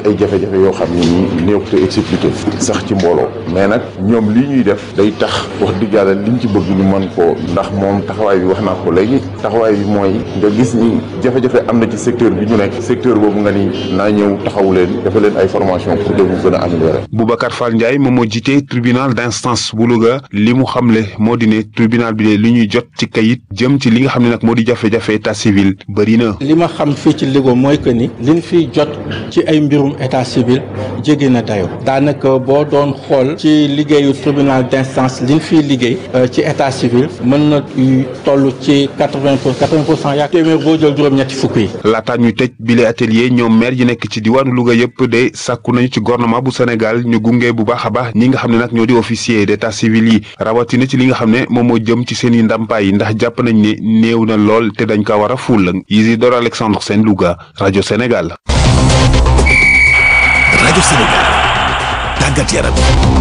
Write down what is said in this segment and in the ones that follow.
ay jafe-jafe yoo xam ne nii néew te expliqué sax ci mbooloo mais nag ñoom lii ñuy def day tax wax dëgg yàlla liñ ci bëgg ñu mën koo ndax moom taxawaay bi wax naa ko léegi taxawaay bi mooy nga gis ni jafe-jafe am na ci secteur bi ñu nekk secteur boobu nga ni naa ñëw taxawu leen dafa leen ay formation pour que mu gën a améliorer. Boubacar Fall Ndiaye moom moo jiite tribunal d'instance bu Louga li mu xamle moo di ne tribunal bi de li ñuy jot ci kayit jëm ci li nga xam ne nag moo di jafe-jafe état civil bëri na. li ma xam fii ci Louga mooy que ni liñ fiy jot ci ay mbirum état civil jéggi na dayoo daanaka boo doon xool ci liggéeyu tribunal d'instance liñ fiy liggéey ci état civil mën na toll ci quatre-vingt pour quatre-vingt pour cent yaa téeméer boo jël juróom-ñetti fukk yi. laataa ñuy tëj bile atelier ñoom maire yi nekk ci diwaanu Louga yëpp de sàkku nañu ci gouvernement bu Sénégal ñu gunge bu baax a baax ñi nga xam ne nag ñoo di officier d'état civil yi rawatina ci li nga xam ne moom moo jëm ci seen i ndàmpaay yi ndax jàpp nañ ne néew na lool te dañ ko war a ful Isidore Alexandre Sène Louga rajo Sénégal. rajo Sénégal tàggat yaram.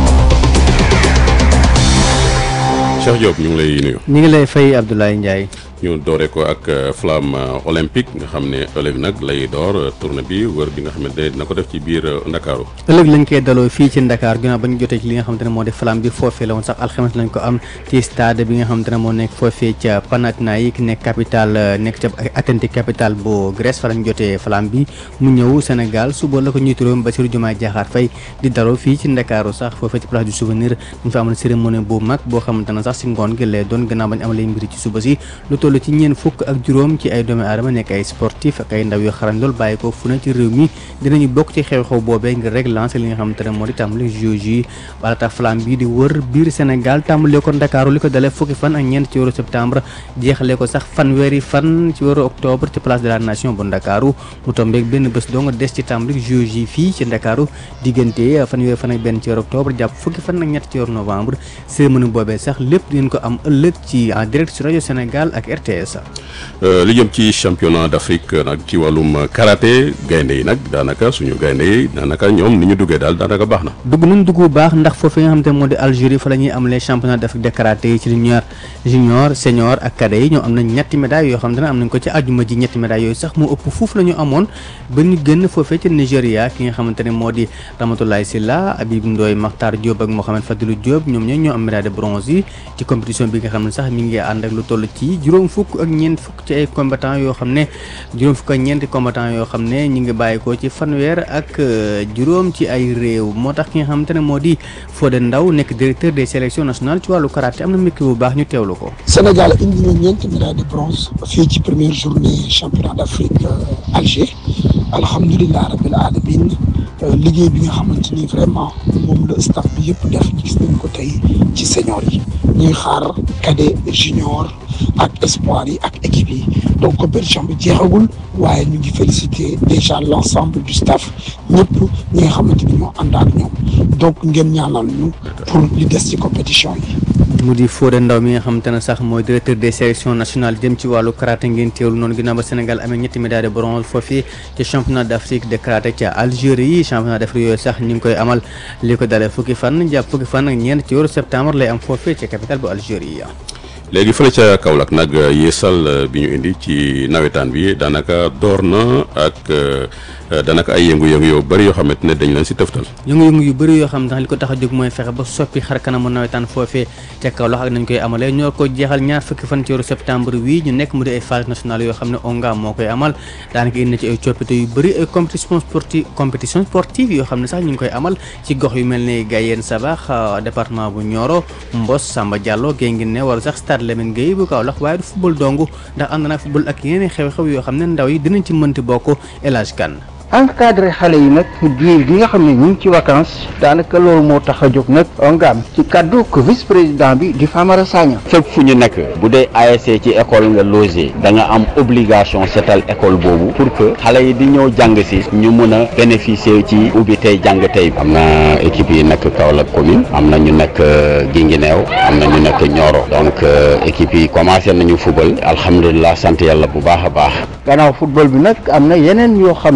Cheikh Diop ñu ngi lay nuyu. ñu ngi lay fay Abdoulaye Ndiaye. ñu doore ko ak flamme olympique nga xam ne ëllëg nag lay door tournée bi wër bi nga xamante ne dina ko def ci biir Ndakaaru ëllëg lañ koy daloo fii ci Ndakaar ginnaaw ba ñu jotee ci li nga xamante ne moo di flamme bi foofee la woon sax alxames lañ ko am ci stade bi nga xamante ne moo nekk foofee ca Panathinaïque nekk capitale nekk ca Athènes capitale bu Grèce fa lañ jotee flamme bi mu ñëw Sénégal suba la ko njiitu réew mi Bassirou Diomaye Diakhar Faye di daloo fii ci Ndakaaru sax foofee ci place du souvenir dañ fa amoon cérémonie bu mag boo xamante ne sax si ngoon gi lay doon gannaaw bañ amalee mbiri ci suba si lu toll ci ñeen fukk ak juróom ci ay doomi aadama nekk ay sportif ak ay ndaw yu xarañ lool bàyyi ko fu ne ci réew mi dinañu bokk ci xew-xew boobee ngir rek lancer li nga xamante ne moo di tàmbali JOJ yi wala tax flamme bi di wër biir Sénégal tàmbalee ko Ndakaaru li ko dalee fukki fan ak ñeent ci weeru septembre jeexalee ko sax fanweeri fan ci weeru octobre ci place de la nation bu Ndakaaru mu tombeeg benn bés dong des ci tàmbali JOJ yi fii ci Ndakaaru diggante fanweeri fan ak benn ci weeru octobre jàpp fukki fan ak ñett ci weeru novembre cérémonie boobee sax lépp dinañ ko am ëllëg ci en direct ci rajo Sénégal ak RTS. li jëm ci championnat d'Afrique nag ci wàllum karaté gaynde yi nag daanaka suñu gaynde yi daanaka ñoom ni ñu duggee daal daanaka baax na. dugg nañ dugg bu baax ndax foofu nga xamante ne moo di Algérie fa la ñuy amalee championnat d'Afrique de karaté yi ci junior junior senior ak cadet yi ñoom am nañ ñetti médailles yoo xamante ne am nañ ko ci àjjuma ji ñetti médailles yooyu sax moo ëpp foofu la ñu amoon ba ñu génn foofee ci Nigéria ki nga xamante ne moo di Ramatoulaye Sylla Habib Ndoye Makhtar Diop ak Mohamed Fadilou Diop ñoom ñoo ñoo am médaille de bronze yi ci compétition bi nga xam ne sax mi ngi ànd ak lu toll ci juróom fukk ak ñeent fukk ci ay combattant yoo xam ne juróom fukk ak ñeenti combattant yoo xam ne ñu ngi bàyyi ko ci fanweer ak juróom ci ay réew moo tax ki nga xamante ne moo di Fodé Ndaw nekk directeur des sélections nationales ci wàllu karaté am na mekki bu baax ñu teewlu ko. Sénégal indi na ñeenti médaille de bronze fii ci première journée championnat d'Afrique Alger alhamdulilah rabbil alamin liggéey bi nga xamante ni vraiment moom la staff bi yëpp def gis nañ ko tey ci senior yi ñuy xaar cadet junior ak espoir yi ak équipe yi donc compétition bi jeexagul waaye ñu ngi féliciter déjà l'ensemble du staff ñëpp ñi nga xamante ni ñoo ànd ak ñoom donc ngeen ñaanal ñu pour li des ci compétition yi. mu di Fodé Ndaw mi nga xamante ne sax mooy directeur des sélections nationales jëm ci wàllu karaté ngeen teewlu noonu ginnaaw ba Sénégal amee ñetti médaille de bronze foofii ci championnat d'Afrique de karaté ca Algérie championnat d'Afrique yooyu sax ñu ngi koy amal li ko dalee fukki fan jàpp fukki fan ak ñeent ci weeru septembre lay am foofee ca capitale bu Algérie. léegi fële ca Kaolack nag yeesal bi ñu indi ci nawetaan bi daanaka door na ak daanaka ay yëngu-yëngu yoo bëri yoo xamante ne dañ leen si tëftal yëngu-yëngu yu bëri yoo xam ne li ko tax a jóg mooy fexe ba soppi xar kanamu nawetaan foofee ca Kaolack ak nañ koy amalee ñoo ko jeexal ñaar fukki fan ci weeru septembre wi ñu nekk mu di ay phase nationale yoo xam ne ONGA moo koy amal daanaka indi na ci ay coppite yu bëri ay compétition sportive compétition sportive yoo xam ne sax ñu ngi koy amal ci gox yu mel ne Gayeen Sabax département bu Nioro Mbos Samba Diallo Guinguinéo wala sax stade Lamine Gueye bu Kaolack waaye du football dong ndax ànd naa football ak yeneen xew-xew yoo xam ne ndaw yi dinañ ci mënti bokk El Hadj Kane encadré xale yi nag diir gi nga xam ne ñu ngi ci vacances daanaka loolu moo tax a jóg nag ongaam ci kaddu ko vice président bi di Famara Sagna fépp fu ñu nekk bu dee ASC ci école nga logé da nga am obligation setal école boobu pour que xale yi di ñëw jàng si ñu mën a bénéficier ci ubbi tey jàng tey am na équipe yi nekk Kaolack commune am na ñu nekk Guinguinéo am na ñu nekk Nioro donc équipe yi commencé nañu football alhamdulilah sant yàlla bu baax a baax gannaaw football bi nag am na yeneen yoo xam ne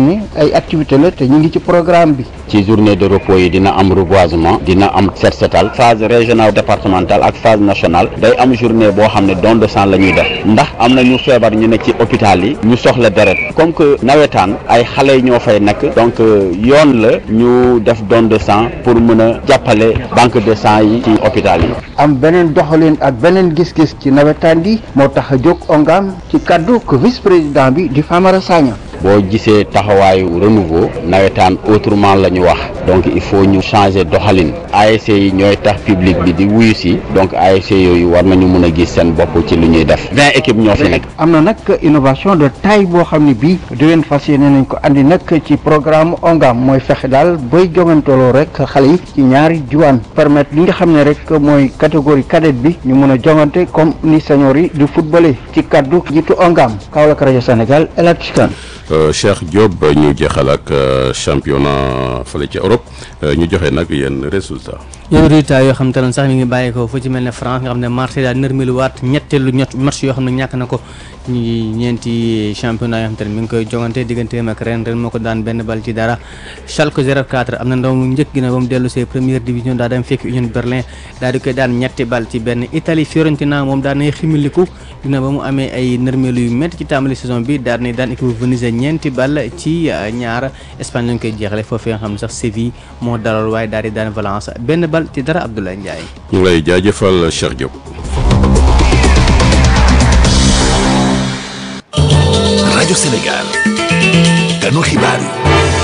ay activité la te ñu ngi ci programme bi ci journée de repos yi dina am reboisement dina am set setal phase régionale départementale ak phase nationale day am journée boo xam ne don de sang la ñuy def ndax am na ñu feebar ñu ne ci hôpital yi ñu soxla deret comme que nawetaan ay xale ñoo fay nekk donc yoon la ñu def don de sang pour mën a jàppale banque de sang yi ci hôpital yi am beneen doxalin ak beneen gis-gis ci nawetaan gi moo tax a jóg ongam ci kaddu ko vice président bi di Famara Sagna boo gisee taxawaayu renouveau nawetaan autrement la ñu wax donc il faut ñu changer doxalin ASC yi ñooy tax public bi di wuyu si donc ASC yooyu war nañu mën a gis seen bopp ci lu ñuy def vingt équipes ñoo fi nekk. am na nag innovation de taille boo xam ne bii déwén fas yéene nañ ko andi nag ci programme ongam mooy fexe daal booy joŋantaloo rek xale yi ci ñaari diwaan permettre li nga xam ne rek mooy catégorie cadette bi ñu mën a joŋante comme ni senior yi di footballé ci kaddu jiitu ongam Kaolack rajo Sénégal El Hadj Kane Cheikh Diop ñu jeexal ak championnat fële ci Europe ñu joxe nag yenn résultat yow résultat yoo xam te ne sax mi ngi bàyyi ko fu ci mel ne France nga xam ne Marseille daal nërmelu ñetteelu ñett match yoo xam ne ñàkk na ko ñi ñeenti championnat yoo xam te ne mi ngi koy jongante digganteem ak ren ren moo ko daan benn bal ci dara Schalke 04 am na ndaw mu njëkk gi na ba mu dellu see première division daa dem fekk Union Berlin daal di koy daan ñetti bal ci benn Italie Fiorentina moom daan nay ximiliku dina ba mu amee ay nërmelu yu métti ci tàmbali saison bi daal nay daan équipe Venise ñeenti bal ci ñaar Espagne lañ koy jeexale foofee nga xam ne sax Séville moo dalal waaye daal di daan Valence benn bal ci dara Abdoulaye Ndiaye. ñu ngi lay jaajëfal Cheikh Diop. rajo Sénégal ganu xibaar yi.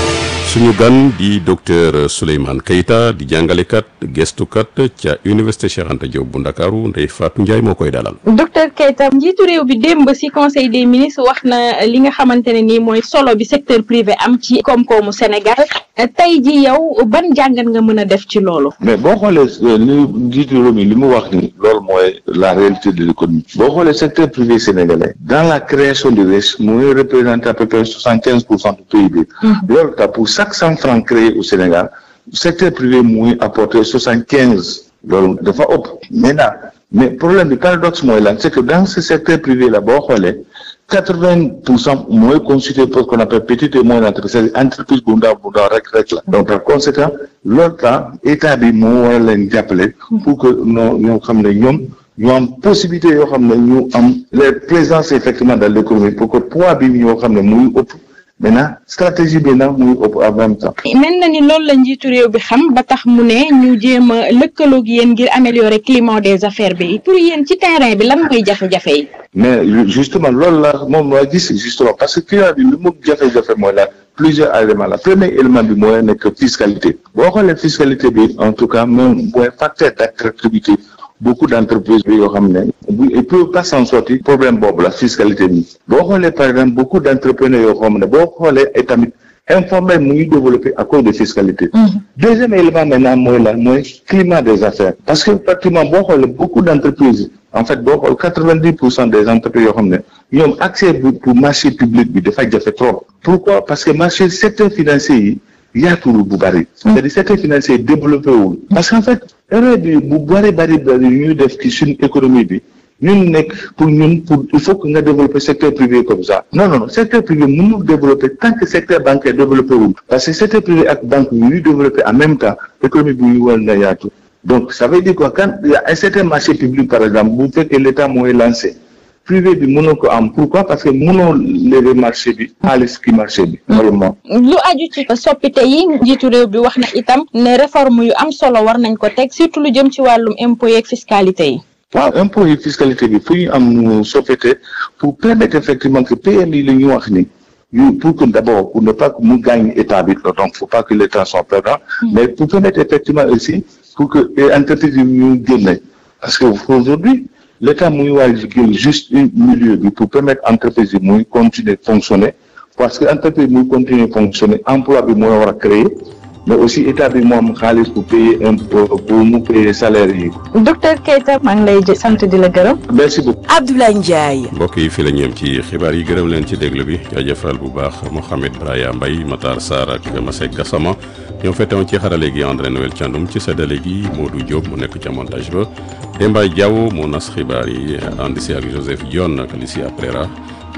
suñu gan di docteur Souleymane Keita di jàngalekat gestukat ca université Cheikh Anta Diop bu Ndakaaru Ndeye Fatou Ndiaye moo koy dalal. docteur Keita njiitu réew bi démb ci conseil des ministres wax na li nga xamante ne nii mooy solo bi secteur privé am ci koom-koomu Sénégal tey ji yow ban jàngat nga mën a def ci loolu. mais boo xoolee li njiitu réew mi li mu wax ni loolu mooy la réalité de l'économie boo xoolee secteur privé sénégalais dans la création de richesse mooy représenter à peu près soixante quinze pour cent du PIB. loolu tax pour chaque cent francs créés au Sénégal secteur privé muy apporter soixante quinze loolu dafa ëpp maintenant mais problème bi paradoxe mooy lan c'est que dans ce secteur privé là boo xoolee quatre vingt pour cent mooy constitué pour ce qu'on appelle petite et moyenne entreprise c'est-à-dire entreprise bu ndaw bu ndaw rek rek la donc par conséquent loolu tax état bi moo war a leen jàppale pour que noo ñoo xam ne ñoom ñu am possibilité yoo xam ne ñu am les présences effectivement dans l'économie pour que poids bi ñoo xam ne muy ëpp maintenant stratégie bi nag muy ëpp en même temps. mel na ni loolu la njiitu réew bi xam ba tax mu ne ñu jéem a lëkkaloog yéen ngir améliorer climat des affaires bi pour yéen ci terrain bi lan mooy jafe-jafe yi. mais justement loolu la moom laa gis justement parce que climat bi li mu jafe-jafe mooy la plusieurs éléments la premier élément bi mooy nekk fiscalité boo xoolee fiscalité bi en tout cas moom mooy facteur d'attractivité beaucoup d'entreprises bi yoo xam ne bu ils peuvent pas s'en sortir problème boobu la fiscalité bi boo xoolee par exemple beaucoup d'entrepreneurs yoo xam ne boo xoolee et tamit informel mu ngi développé à cause de fiscalité deuxième élément maintenant mooy la mooy climat des affaires parce que pratiquement boo xoolee beaucoup d'entreprises en fait boo xool quatre-vingt-dix pour cent des entreprises yoo xam ne ñoom accès bi pour marché public bi dafa jafe trop pourquoi parce que marché secteur financier yi yaatuwul bu bari c'est-à-dire secteur financier développé wul parce qu'en fait erreur bi bu bari bari bari ñuy def ci suñu économie bi ñun nekk pour ñun pour il faut que nga développer secteur privé comme ça non non non secteur privé mënul développer tant que secteur bancaire développé wul parce que secteur privé ak banque yi ñuy développer en même temps économie bi ñu war na yaatu donc ça veut dire quoi quand il y a un certain marché public par exemple bu fekkee l'État mooy lancé privé bi mënoo ko am pourquoi parce que mënoo lever marché bi xaalis ki marché bi normalement lu aju ci soppite yi njiitu réew bi wax na itam ne réforme yu am solo war nañ ko teg surtout lu jëm ci wàllum impôt yeeg fiscalité yi waaw impôt yi fiscalité bi fu ñu am soppite pour permettre effectivement que PMI li ñu wax ni ñu pour que d'abord pour ne pas que mu gagne état bi donc faut pas que l'État soit perdant mais pour permettre effectivement aussi pour que entreprise yi ñu génne parce que aujourd'hui l'État muy war jigéen juste un milieu bi pour permettre entreprise yi muy continuer fonctionner parce que entreprise muy continuer fonctionner emploi bi mooy war a créer mais aussi état bi moo am xaalis pour payer impôt pour mu payer salaire yi. docteur Keita maa ngi lay sant di la gërëm. merci beaucoup. Abdoulaye Ndiaye. mbokk yi fii la ñu yem ci xibaar yi gërëm leen ci déglu bi jaajëfal bu baax Mohamed Braya Mbaye Matar Sarr ak Masek Gassama ñoo fettewoon ci xarale gi André Noël Thiandoum ci séddale gi Modou Diop mu nekk ca montage ba Demba Diaw moo nas xibaar yi ànd si ak Joseph Dione ak Alicia Prera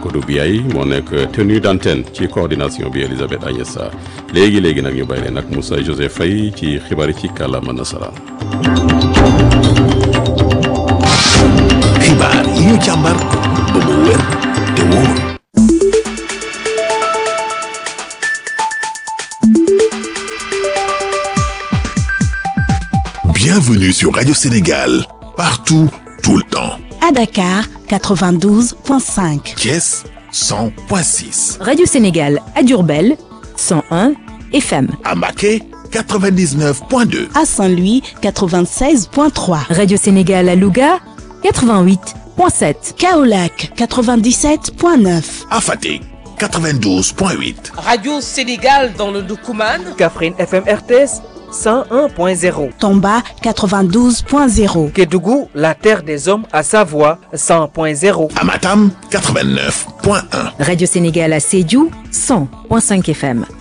Kodou Biaye moo nekk tenue d'antenne ci coordination bi Elisabeth Agnès Sarr léegi léegi nag ñu bàyyi leen ak Moussa Joseph Faye ci xibaar yi ci kàllaama nasaraan. xibaar yi ñu càmbar ba mu wér te wóor. Bienvenue sur Radio Sénégal, partout, tout le temps. À Dakar, 92.5. Thiès, 100.6. Radio Sénégal à Durbel, 101 FM. À Maquet, 99.2. À Saint-Louis, 96.3. Radio Sénégal à Louga, 88.7. Kaolac, 97.9. À Fatick, 92.8. Radio Sénégal dans le Doukouman. Kaffrine FM RTS. 101.0. Tomba 92.0. Kédougou, la terre des hommes à Savoie 100.0. Amatam 89.1. Radio Sénégal à Sédiou 100.5 FM.